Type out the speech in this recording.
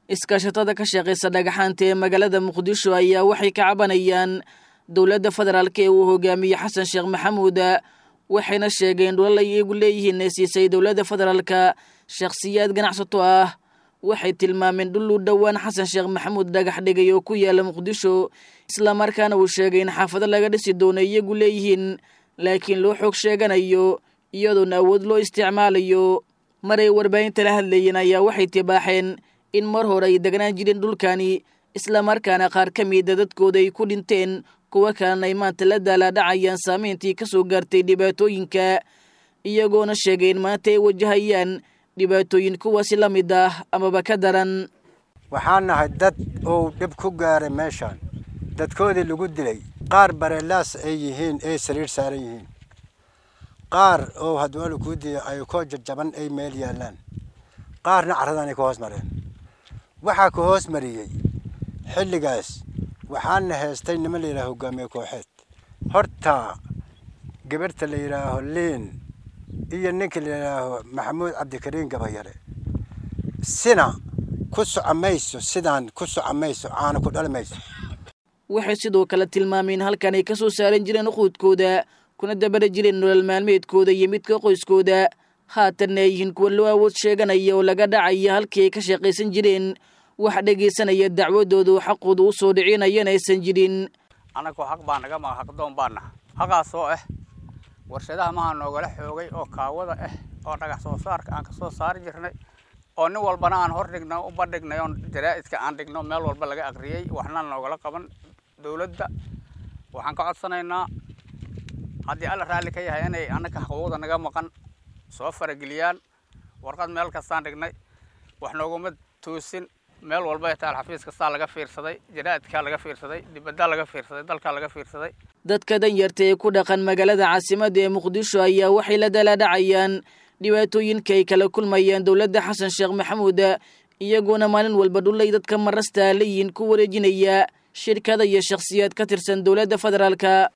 iskaashatada ka shaqaysa dhagaxaanta ee magaalada muqdisho ayaa waxay ka cabanayaan dowladda federaalk ee uu hogaamiye xasan sheekh maxamuud waxayna sheegeen dhulal ay iyagu leeyihiin ee siisay dowladda federaalka shakhsiyaad ganacsato ah waxay tilmaameen dhul u dhowaan xasan sheekh maxamuud dhagax dhigay oo ku yaala muqdisho islamarkaana uu sheegay in xaafado laga dhisi doono iyagu leeyihiin laakiin loo xoog sheeganayo iyadoona awood loo isticmaalayo maray warbaahinta la hadlayeen ayaa waxay tibaaxeen in mar hore ay degnaan jireen dhulkani islamarkaana qaar ka mida dadkooda ay ku dhinteen kuwo kalena ay maanta la daalaadhacayaan saameyntii ka soo gaartay dhibaatooyinka iyagoona sheegay in maanta ay wajahayaan dhibaatooyin kuwaasi la mid ah amaba ka daran waxaan nahay dad uu dhib ku gaaray meeshaan dadkoodii lagu dilay qaar bareelaas ay yihiin ay sariir saaran yihiin qaar oo hadwaala kuu diya ay koo jajaban ay meel yaallaan qaarna carradaan ay ka hoos mareen waxaa ka hoos mariyey xilligaas waxaana heestay niman la yidhaha hogaamiye kooxeed horta gabarhta la yidhaaho liin iyo ninka la yidhaaho maxamuud cabdikariin gabayare sina ku soco mayso sidaan ku soco mayso caana ku dhali mayso waxay sidoo kale tilmaameen halkan ay ka soo saaran jireen uquudkooda kuna dabara jireen nolol maalmeedkooda iyo midka qoyskooda haatanna ay yihiin kuwa loo awood sheeganaya oo laga dhacaya halkii ay ka shaqaysan jireen wax dhegaysanaya dacwadoodu xaqooda u soo dhicinayana aysan jirin annagoo xaq baa naga maga xaqdoon baana xaqaasoo ah warshadaha maha noogala xoogay oo kaawada ah oo dhagax soo saarka aan ka soo saari jirnay oo nin walbana aan hor dhigno u bandhignay oon jaraa'idka aan dhigno meel walba laga aqriyey waxna noogala qaban dowladda waxaan ka codsanaynaa haddii alla raalli ka yahay inay annaka xuquuqda naga maqan soo farageliyaan warqad meel kastaan dhignay wax nooguma toosin meel walba ay taal xafiis kastaa laga fiirsaday jaraa'idkaa laga fiirsaday dibaddaa laga fiirsaday dalkaa laga fiirsaday dadka danyarta ee ku dhaqan magaalada caasimadda ee muqdisho ayaa waxay la dalaadhacayaan dhibaatooyinka ay kala kulmayaan dowladda xasan sheekh maxamuud iyagoona maalin walba dhulay dadka marasta leeyihiin ku wareejinaya shirkada iyo shakhsiyaad ka tirsan dowladda federaalka